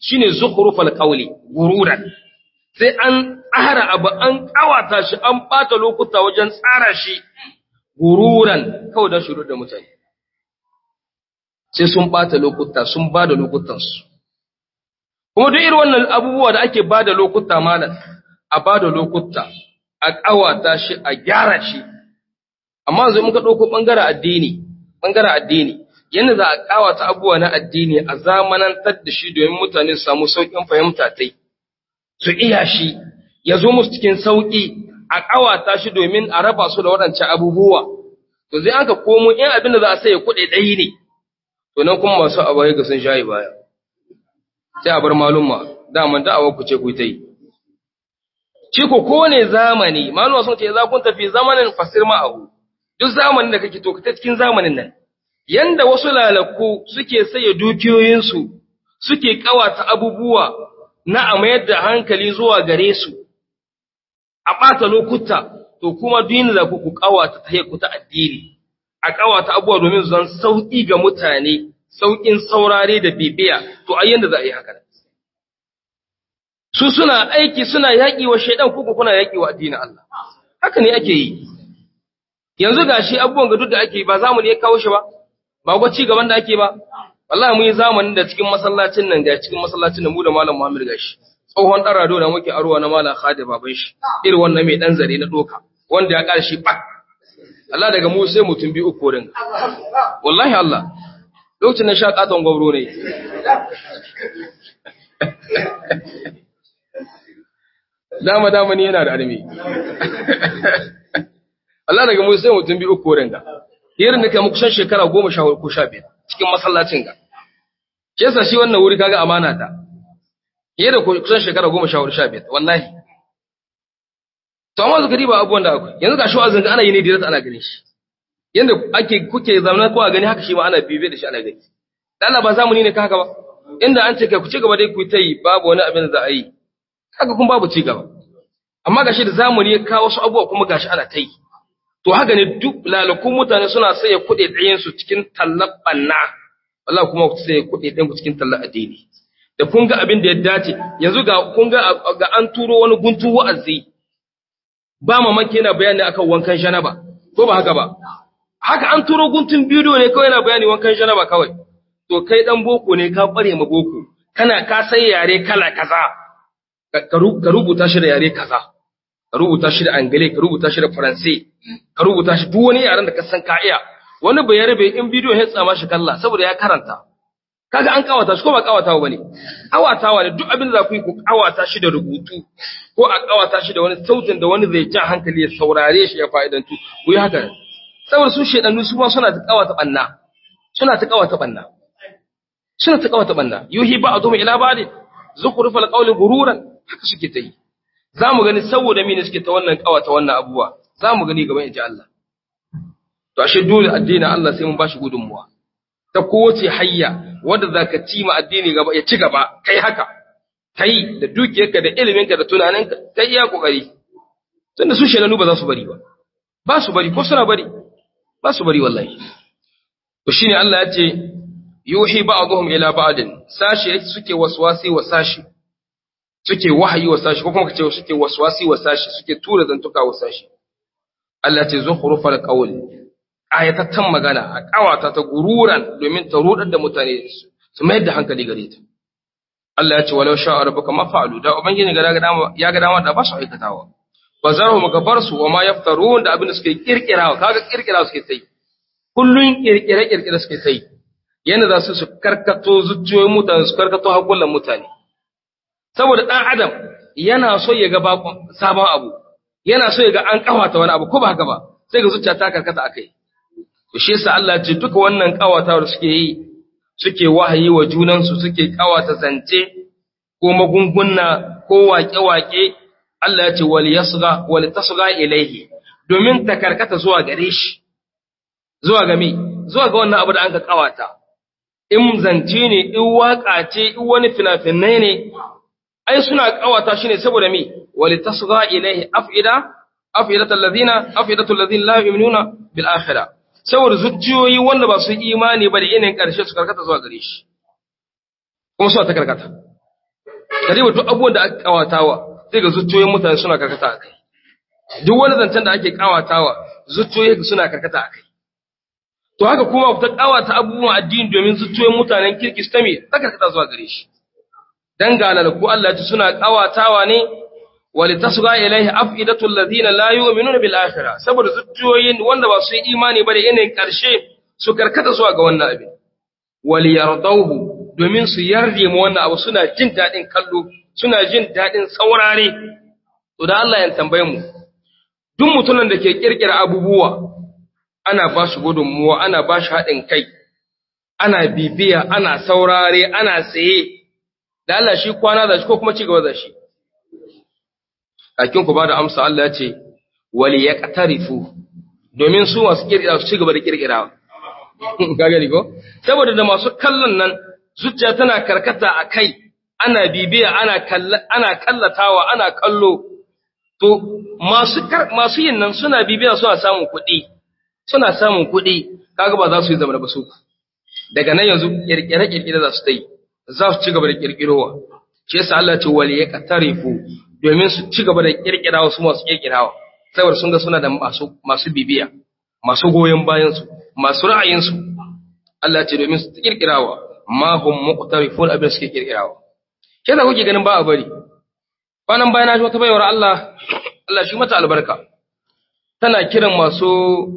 shine zukhrufal qawli gururan sai an tsara abu an kawata shi an bata lokuta wajen tsara shi gururan kawai don shiru da mutane sai sun bata lokuta sun ba da lokutansu kuma duk irin wannan abubuwa da ake ba da lokuta malam a ba da lokuta a kawata shi a gyara shi amma yanzu muka ɗauko ɓangaren addini ɓangaren addini yadda za a kawata abubuwa na addini a zamanantar da shi domin mutane su samu sauƙin fahimta tai su iya shi ya zo musu cikin sauƙi a ƙawata shi domin a raba su da waɗancan abubuwa to zai aka komo in abin da za a sai kuɗi ɗaya ne to nan kuma masu abaye ga sun shayi baya sai a bar malumma daman da'awa ku ce ku ta yi shi ko kowane zamani malumma sun ce za kun tafi zamanin fasir ma'ahu duk zamanin da kake to ka ta cikin zamanin nan yanda wasu lalaku suke saye dukiyoyinsu suke ƙawata abubuwa na a mayar da hankali zuwa gare su a ɓata lokuta to kuma duk da ku ƙawata ta ku ta addini a ƙawata abubuwa domin su zan sauƙi ga mutane sauƙin saurare da bibiya to a yanda za a yi haka su suna aiki suna yaƙi wa shaidan kuku kuna yaƙi wa addinin Allah haka ne ake yi yanzu gashi abubuwan ga duk da ake yi ba zamani ya kawo shi ba ba gwa ci gaban da ake ba wallahi mun yi zamanin da cikin masallacin nan ga cikin masallacin da mu da malam Muhammad gashi tsohon dan rado da muke aruwa na malam Khadir baban shi irin wannan mai dan zare na doka wanda ya karshe bak Allah daga mu sai mutum bi uku rin wallahi Allah lokacin na sha katon gwabro ne dama dama ni yana da armi Allah daga mu sai mutum bi uku rin ga irin da kai mu kusan shekara goma sha ko sha biyar cikin masallacin ga ke sa shi wannan wuri kaga amana ta fiye da kusan shekara goma sha sha biyar wallahi to amma zuka riba abubuwan da akwai yanzu ga shi wa'azin ga ana yi ne direct ana ganin shi yanda ake kuke zamanar ko a gani haka shi ma ana bibiye da shi ana gani da Allah ba zamani ne ka haka ba inda an ce kai ku ci gaba dai ku ta yi babu wani abin da za a yi haka kuma babu ci gaba amma gashi da zamani ya kawo wasu abubuwa kuma gashi ana ta yi to haka ne duk lalakun mutane suna saye kuɗi ɗayan su cikin tallar ɓanna wallahi kuma ku saye kuɗi ɗayan ku cikin tallar addini da kun ga abin da ya dace yanzu ga kun ga ga an turo wani guntu wa'azi ba mamaki yana bayani akan wankan janaba ko ba haka ba haka an turo guntun bidiyo ne kawai yana bayani wankan janaba kawai to kai dan boko ne ka kware ma boko kana ka sai yare kala kaza ka rubuta shi da yare kaza ka rubuta shi da angale ka rubuta shi da faransai ka rubuta shi duk wani yaren da ka san ka iya wani bayar bai in bidiyo ya tsama shi kalla saboda ya karanta kaga an kawata shi ko ba kawatawa bane kawatawa ne duk abin da za ku yi ku kawata shi da rubutu ko a kawata shi da wani sautin da wani zai ja hankali ya saurare shi ya fa'idantu ku yi haka saboda su shedannu su ma suna ta kawata banna suna ta kawata banna suna ta kawata banna yuhi ba'dhum ila ba'd zukhrufal qawli gururan haka suke ta yi za mu gani saboda mene suke ta wannan kawata wannan abubuwa za mu gani gaban inji Allah to ashe dole addinin Allah sai mun bashi gudunmuwa ta kowace hayya wanda zaka ci ma addini gaba ya ci gaba kai haka kai da dukiyarka da iliminka da tunaninka kai iya kokari tunda su shelanu ba za su bari ba ba su bari ko suna bari ba su bari wallahi to shine Allah ya ce yuhi ba'dhum ila ba'din sashi suke waswasi wa sashi suke wahayi wa sashi ko kuma kace suke waswasi wa sashi suke tura zantuka wa sashi Allah ce zukhrufal qawl ayatatan magana a kawata ta gururan domin ta rudar da mutane su mayar da hankali gare ta Allah ya ce walau sha'a rabbuka ma fa'alu da ubangiji ga dama ya ga dama da ba su aikatawa bazarhum gabar su wa ma yaftarun da abin da suke kirkirawa kaga kirkirawa suke sai kullun kirkire kirkire suke sai yana za su su karkato zuciyoyin mutane su karkato hakulan mutane saboda ɗan adam yana so ya ga sabon abu yana so ya ga an kawata wani abu ko ba haka ba sai ga zuciya ta karkata akai to shi yasa Allah ce duka wannan kawata da suke yi suke wahayi wa junansu suke kawata zance ko magunguna ko waƙe-waƙe Allah ya ce wal yasgha wal tasgha ilaihi domin ta karkata zuwa gare shi zuwa ga me zuwa ga wannan abu da an ka kawata in zance ne in waka ce in wani fina-finai ne ai suna kawata shi ne saboda me wali tasgha ilaihi afida afidatul ladina afidatul ladina la yu'minuna bil akhirah saboda zuciyoyi wanda ba su imani ba da yanayin karshe su karkata zuwa gare shi kuma suna ta karkata kariba duk abubuwan da aka kawatawa sai ga zuciyoyin mutane suna karkata a kai duk wani zancen da ake kawatawa zuciyoyin suna karkata a kai to haka kuma ku ta kawata abubuwan addini domin zuciyoyin mutanen kirki su tame ta karkata zuwa gare shi dan galal ku Allah ya ce suna kawatawa ne walitasga ilaihi afidatul ladina la yu'minuna bil akhirah saboda zuciyoyin wanda ba su yi imani ba da yanayin karshe su karkata zuwa ga wannan abin wal yardauhu domin su yarde mu wannan abu suna jin dadin kallo suna jin dadin saurare to da Allah ya tambaye mu duk mutumin da ke kirkira abubuwa ana ba shi gudunmuwa ana ba shi haɗin kai ana bibiya ana saurare ana tsaye da Allah shi kwana da shi ko kuma ci gaba da shi kakin ku ba da amsa Allah ya ce wali ya qatarifu domin su masu kirkira su ci gaba da kirkirawa ka gani ko saboda da masu kallon nan zuciya tana karkata a kai ana bibiya ana kalla ana kallatawa ana kallo to masu masu yin nan suna bibiya suna samun kuɗi suna samun kuɗi kaga ba za su yi zama da basu daga nan yanzu kirkire kirkire za su ta yi za su ci gaba da kirkirowa shi yasa Allah ce wali ya qatarifu domin su ci gaba da kirkirawa su masu kirkirawa saboda sun ga suna da masu masu bibiya masu goyon bayan su masu ra'ayin su Allah ce domin su kirkirawa ma hum muqtarifun abin suke kirkirawa ke da kuke ganin ba a bari kwanan bayan na ji wata bayawar Allah Allah shi mata albarka tana kiran masu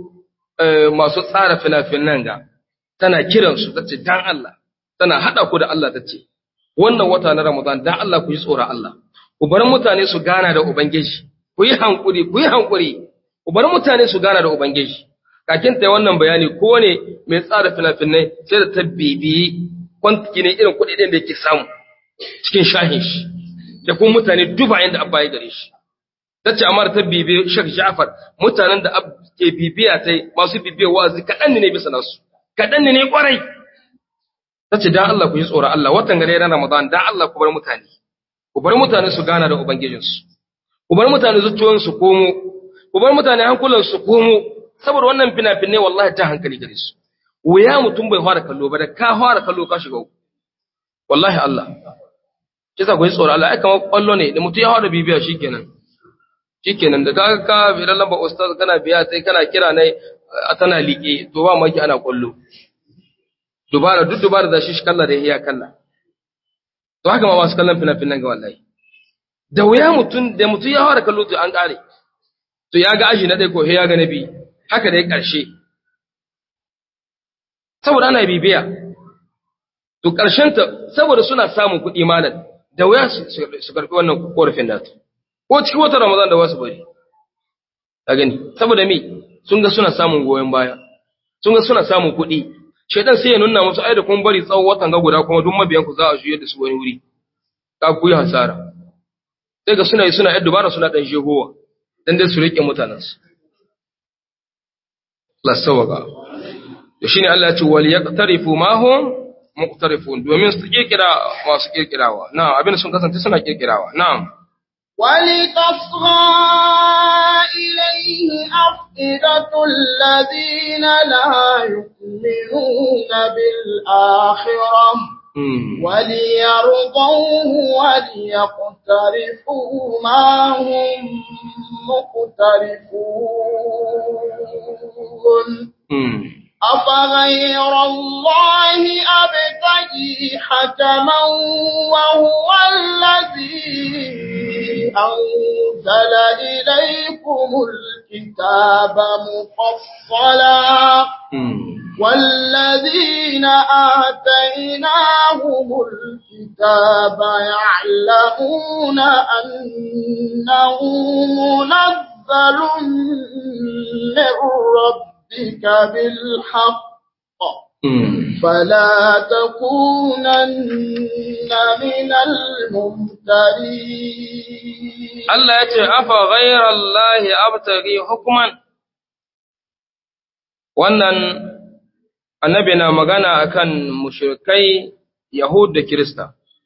masu tsara fina-finan ga tana kiran su tace dan Allah tana hada ku da Allah tace wannan wata na Ramadan dan Allah ku yi tsoron Allah ku bar mutane su gana da ubangiji ku yi hankuri ku yi hankuri ku bar mutane su gana da ubangiji kakin ta wannan bayani ko ne mai tsara fina-finai sai da ta bibiyi kwantiki ne irin kuɗi da yake samu cikin shahin shi da kuma mutane dubayen da abba ya gare shi ta ce amma ta bibi Sheikh Ja'far mutanen da ke bibiya ta masu bibiya wa'azi kaɗan ne bisa nasu kaɗan ne kwarai ta ce dan Allah ku yi tsoron Allah watan gare ran Ramadan dan Allah ku bar mutane ku bar mutane su gana da ubangijinsu ku bar mutane zuciyoyin su komo ku bar mutane hankulan su komo saboda wannan fina-finai wallahi ta hankali gare su wuya mutum bai fara kallo ba da ka fara kallo ka shiga wallahi Allah kisa ku yi tsoron Allah ai kamar kwallo ne da mutum ya fara bibiya shikenan shikenan da kaga ka bi ran lamba ustaz kana biya sai kana kira nai tana liƙe to ba maki ana kwallo dubara duk dubara da shi shi kalla da iya kalla to haka ma masu kallon fina-finan ga wallahi da wuya mutum da mutum ya fara kallo to an kare to ya ga aji na ɗaya ko ya ga na biyu haka da ya ƙarshe saboda ana bibiya to ƙarshen ta saboda suna samun kuɗi malam da wuya su karɓi wannan korafin natu ko cikin wata ramadan da wasu bari a gani saboda me sun ga suna samun goyon baya sun ga suna samun kuɗi shaitan sai ya nuna musu ai da kun bari tsawon watan ga guda kuma duk mabiyan ku za a juye da su wani wuri ka ku yi hasara sai ga suna yi suna yadda bara suna dan shegowa dan dai su rike mutanen su la sawaka to shine Allah ya ce wal yaqtarifu ma hum muqtarifun domin su kirkira masu kirkirawa na'am abin sun kasance suna kirkirawa na'am ولتصغى إليه أفئدة الذين لا يؤمنون بالآخرة وليرضوه وليقترفوا ما هم مقترفون أفغير الله أبتغي حكما وهو الذي أنزل إليكم الكتاب مفصلا والذين آتيناهم الكتاب يعلمون أنه منزل من ربك بالحق فلا تكونن من الممترين Allah ya ce, Afa ghairar Allahi abtari hukuman, wannan annabi na magana akan mushrikai Yahud da Kirista,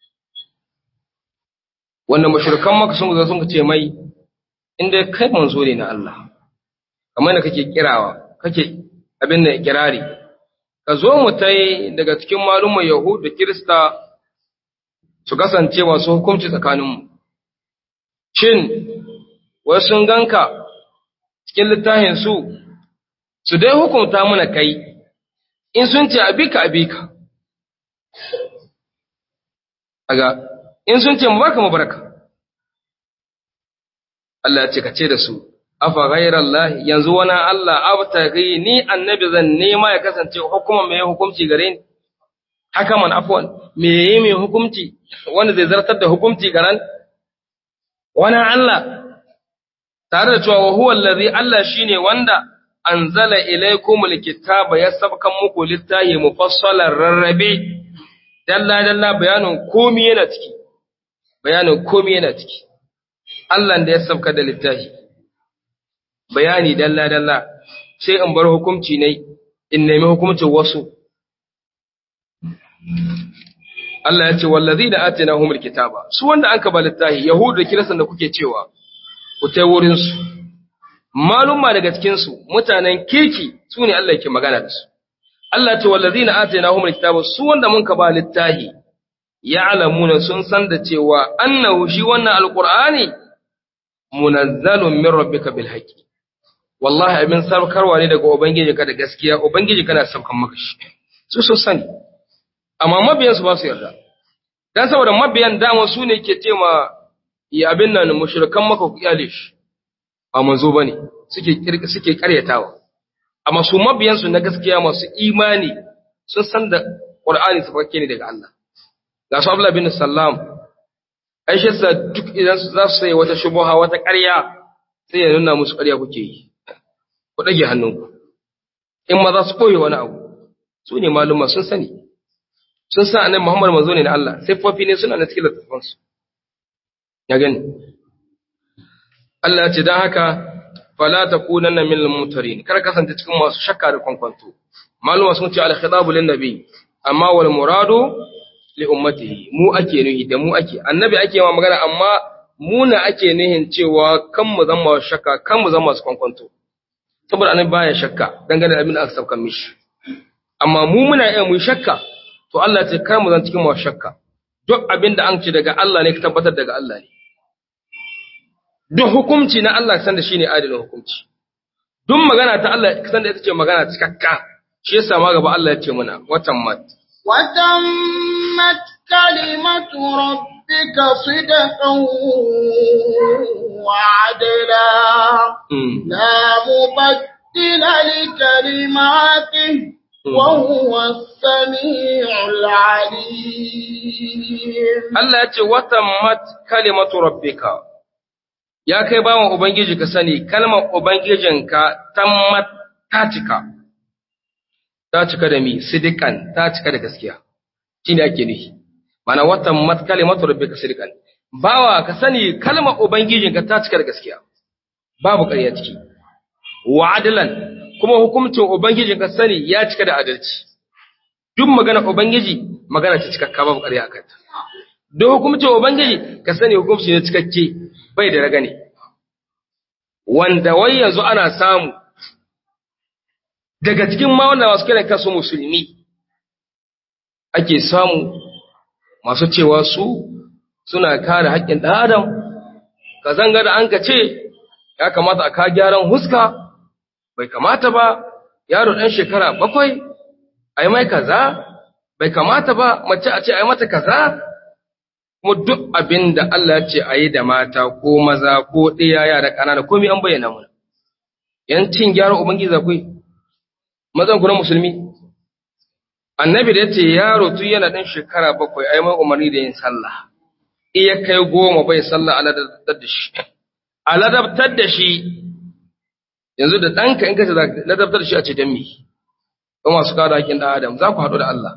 wanda mushrikan maka sun zo sun ce mai, inda kai manzo ne na Allah, kamar da kake kirawa, kake abin da kirari, ka zo mu tai daga cikin malumman Yahud da Kirista su kasance masu hukunci tsakaninmu shin wasu sun ganka cikin littafin su su dai hukunta muna kai in sun ce abika abika aga in sun ce mu barka mu barka Allah ya ce ka ce da su afa ghairallahi yanzu wani Allah abtaghi ni annabi zan nema ya kasance hukuma mai hukunci gare ni haka man afwan me yayi mai hukunci wanda zai zartar da hukunci garan wani Allah tare da cewa wa huwa allazi Allah shine wanda anzala ilaykumul kitaba ya sabkan muku littahi mufassalan rarrabe dalla dalla bayanin komai yana ciki bayanin komai yana ciki Allah da ya sabka da littahi bayani dalla dalla sai in bar hukunci ne in nemi hukuncin wasu Allah ya ce wallazina atinahumul kitaba su wanda anka ba littahi yahudu da kirisan da kuke cewa ku tai wurin su malumma daga cikin su mutanen kirki su ne Allah yake magana da su Allah ce wallazina atainahumul kitaba su wanda mun ka ba littahi ya'lamuna sun san da cewa annahu shi wannan alqur'ani munazzalun min rabbika bil haqqi wallahi abin sarkarwa ne daga ubangiji ka da gaskiya ubangiji kana saukan maka shi su sun sani amma mabiyan su ba su yarda dan saboda mabiyan dama su ne ke ce ma ya abin nan mushrikan maka ku iyale shi ba manzo bane suke suke karyatawa amma su mabiyan su na gaskiya masu imani sun san da Qur'ani safakke ne daga Allah ga su Abdullah bin Sallam Aisha sa duk idan su za su sai wata shubuha wata ƙarya sai ya nuna musu ƙarya kuke yi ku dage hannunku in ma za su koyi wani abu su ne maluma sun sani sun sa annabi Muhammad manzo ne na Allah siffofi ne suna na cikin littafansu ya gani Allah ya ce dan haka fala takunanna minal mutarin kar kasance cikin masu shakka da kwankwanto maluma sun ce al khitabu lin nabi amma wal muradu li ummatihi mu ake nuhi da mu ake annabi ake ma magana amma mu na ake nuhin cewa kan mu zama shakka kan mu zama su kwankwanto saboda annabi baya shakka dangane da abin da aka sauka mishi amma mu muna iya mu shakka to Allah ce kar mu zan cikin mu shakka duk abin da an ce daga Allah ne ka tabbatar daga Allah ne duk hukunci na Allah san da shine adalin hukunci duk magana ta Allah san da ita ce magana cikakka shi yasa ma gaba Allah ya ce muna watan mat وتمت كلمة ربك صدقا وعدلا لا مبدل لكلماته وهو السميع العليم Allah ya ce watan mat kalimatu rabbika ya kai bawan ubangiji ka sani kalmar ubangijinka tammat ta cika ta cika da mi sidikan ta cika da gaskiya shine ake nufi mana watan mat kalimatu rabbika sidikan bawa ka sani kalmar ubangijinka ta cika da gaskiya babu ƙarya ciki wa adlan kuma hukuncin ubangijin ka sani ya cika da adalci duk magana ubangiji magana ce cikakka babu ƙarya akan ta duk hukuncin ubangiji ka sani hukunci ne cikakke bai da ragane wanda wai yanzu ana samu daga cikin ma wanda masu kiran kansu musulmi ake samu masu cewa su suna kare haƙƙin ɗan adam ka zanga da an ka ce ya kamata a ka gyaran huska bai kamata ba yaro ɗan shekara bakwai a yi mai kaza bai kamata ba mace a ce a yi mata kaza kuma duk abin da Allah ya ce a yi da mata ko maza ko ɗaya yara ƙanana komai an bayyana mana yancin gyara ubangiji akwai mazan ku na musulmi annabi da ya ce yaro tun yana ɗan shekara bakwai a yi mai umarni da yin sallah iya kai goma bai sallah a ladabtar da shi a ladabtar da shi yanzu da ɗanka in ka ce ladabtar da shi a ce don me ba masu kada haƙin ɗan adam za ku haɗu da Allah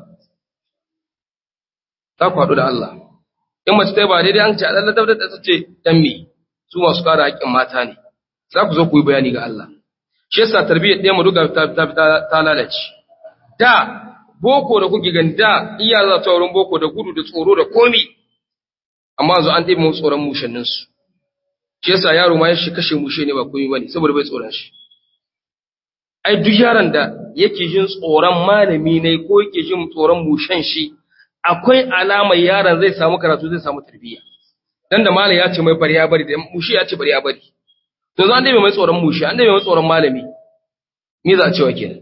za ku haɗu da Allah in mace ta yi ba daidai an ce a ladabtar da ta ce don me su masu kada haƙin mata ne za ku zo ku yi bayani ga Allah shi yasa tarbiyyar ɗaya mu duka ta lalace da boko da kuke gani da iya za ta wurin boko da gudu da tsoro da komi amma yanzu an ɗaya mu tsoron mushanninsu shi yasa yaro ma ya shi kashe mushe ne ba komi bane saboda bai tsoron shi ai duk yaron da yake jin tsoron malami ne ko yake jin tsoron mushen shi akwai alamar yaron zai samu karatu zai samu tarbiyya dan da malam ya ce mai bari ya bari da mushi ya ce bari ya bari to zan dai mai tsoron mushi an dai mai tsoron malami me za a cewa kenan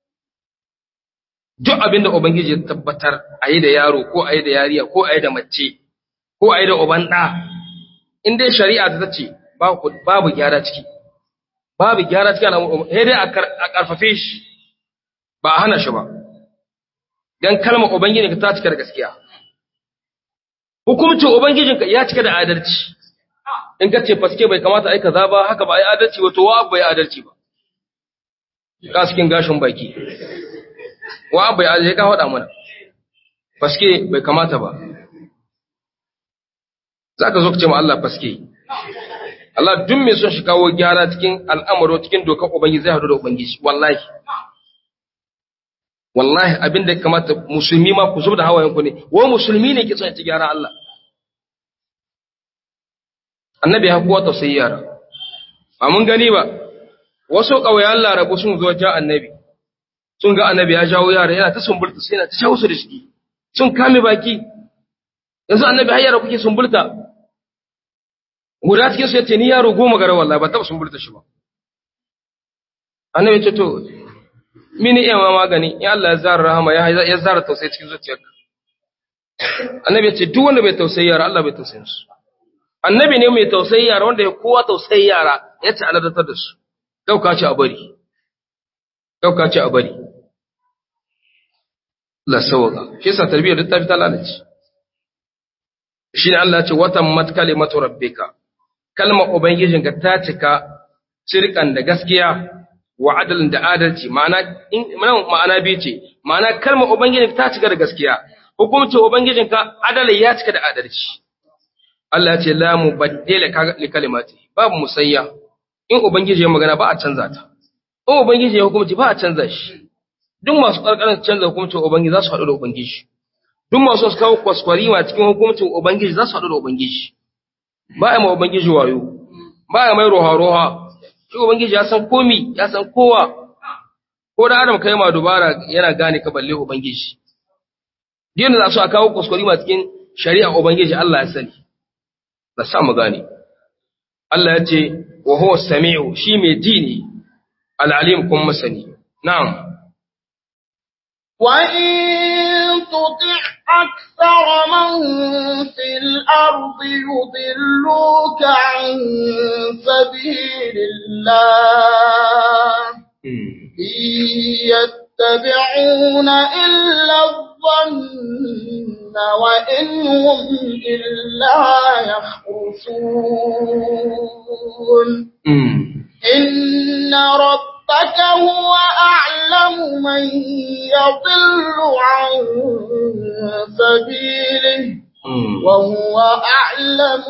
duk abin da ubangiji ya tabbatar a yi da yaro ko a yi da yariya ko a yi da mace ko a yi da uban ɗa in dai shari'a ta ce babu gyara ciki babu gyara ciki sai dai a karfafe shi ba a hana shi ba dan kalmar ubangiji ka ta cika da gaskiya hukumcin ubangijinka ya cika da adalci in ka ce faske bai kamata ai kaza ba haka ba ai adalci ba to wa bai adalci ba ka cikin gashin baki wa bai adalci ka faɗa mana faske bai kamata ba zaka zo ka ce ma Allah faske Allah duk mai son shi kawo gyara cikin al'amaro cikin dokar ubangiji zai hadu da ubangiji wallahi wallahi abin da kamata musulmi ma ku da hawayen ku ne wa musulmi ne ke son ci gyara Allah annabi ya kuwa tausayi yara ba mun gani ba wasu ƙauyen larabu sun zo ja annabi sun ga annabi ya jawo yara yana ta sumbulta sai yana ta shawo su da shi sun kame baki yanzu annabi har yara kuke sumbulta guda cikin su yace ni yaro goma gara wallahi ba taba sumbulta shi ba annabi ya ce to mini iya ma magani in Allah ya zara rahama ya zara tausayi cikin zuciyarka annabi ya ce duk wanda bai tausayi yara Allah bai tausayin su annabi ne mai tausayi yara wanda ya kowa tausayi yara ya ci aladatar da su dauka ci a bari dauka ci a bari la sawaka shi yasa tarbiyyar duk ta fita lalace shi ne Allah ya ce watan mat kalimatu rabbika kalma ubangijinka ta cika sirkan da gaskiya wa adalin da adalci ma'ana ma'ana biyu ce ma'ana kalmar ubangijinka ta cika da gaskiya hukumcin ubangijinka adalai ya cika da adalci Allah ya ce la mubaddila li kalimati babu musayya in ubangiji ya magana ba a canza ta in ubangiji ya hukunci ba a canza shi duk masu karkarin canza hukuncin ubangiji za su haɗu da ubangiji duk masu su kawo kwaskwarima cikin hukuncin ubangiji za su haɗu da ubangiji ba a ma ubangiji wayo ba a mai roha-roha shi ubangiji ya san komi ya san kowa ko da adam kai ma dubara yana gane ka balle ubangiji din da su a kawo kuskure ma cikin shari'a ubangiji Allah ya sani da sa mu gane Allah ya ce wa huwa samiu shi mai ji ne al-alim kuma masani na'am wa in tuti' أكثر من في الأرض يضلوك عن سبيل الله إن يتبعون إلا الظن وإن هم إلا يخرصون إن ربك هو أعلم من يضل عن سبيله وهو أعلم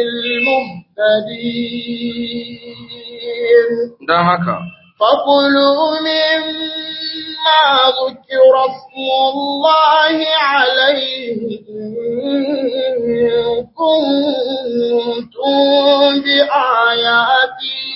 بالمهتدين don haka فكلوا مما ذكر اسم الله عليه إن كنتم بآياته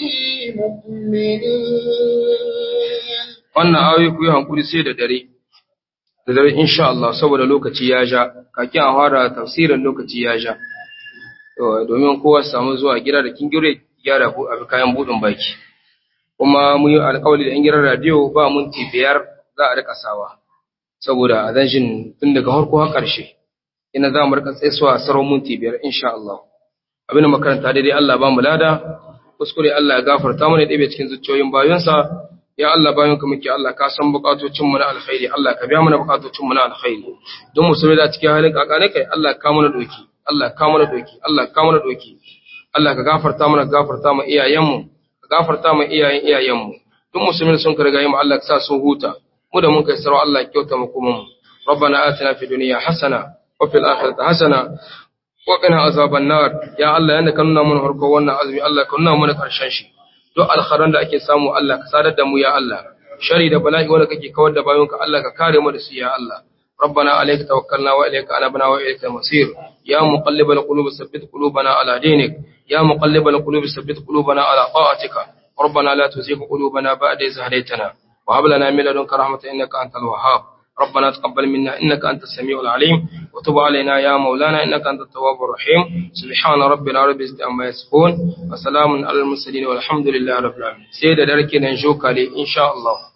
مؤمنين wannan ayoyi ku yi hankuri sai da dare da dare insha Allah saboda lokaci ya ja kakin a fara tafsirin lokaci ya ja to domin kowa samu zuwa gida da kin gire gyara ku a kayan budin baki kuma mun yi alƙawari da yan gidan radio ba minti biyar za a rika sawa saboda a zan jin tun daga farko har ƙarshe ina za mu rika tsaisuwa sarau minti biyar insha Allah abin da makaranta daidai Allah ba mu lada kuskure Allah ya gafarta mana ɗebe cikin zuciyoyin bayonsa ya Allah bayan ka muke Allah ka san bukatocin mu na alkhairi Allah ka biya mana bukatocin mu na alkhairi don mu da cikin halin kakane kai Allah ka mana doki Allah ka mana doki Allah ka mana doki Allah ka gafarta mana gafarta mu iyayen mu ka gafarta mu iyayen iyayen mu duk musulmin sun ka riga mu Allah ka sa sun huta mu da mun kai sarau Allah ya kyauta mu kuma mu ربنا آتنا في الدنيا حسنة وفي الآخرة حسنة وقنا عذاب النار يا الله انك كنا من هركو wannan azumi Allah ka nuna mana karshen shi duk alkharan da ake samu Allah ka sadar da mu ya Allah shari da bala'i wanda kake kawar da bayonka Allah ka kare mu da su ya Allah ربنا عليك توكلنا وإليك أنبنا وإليك المصير يا مقلب القلوب ثبت قلوبنا على دينك يا مقلب القلوب ثبت قلوبنا على طاعتك ربنا لا تزغ قلوبنا بعد إذ هديتنا وهب لنا من لدنك رحمة إنك أنت الوهاب ربنا تقبل منا إنك أنت السميع العليم وتب علينا يا مولانا إنك أنت التواب الرحيم سبحان ربنا رب العزة عما يصفون وسلام على المرسلين والحمد لله رب العالمين سيدة دركنا نجوك إن شاء الله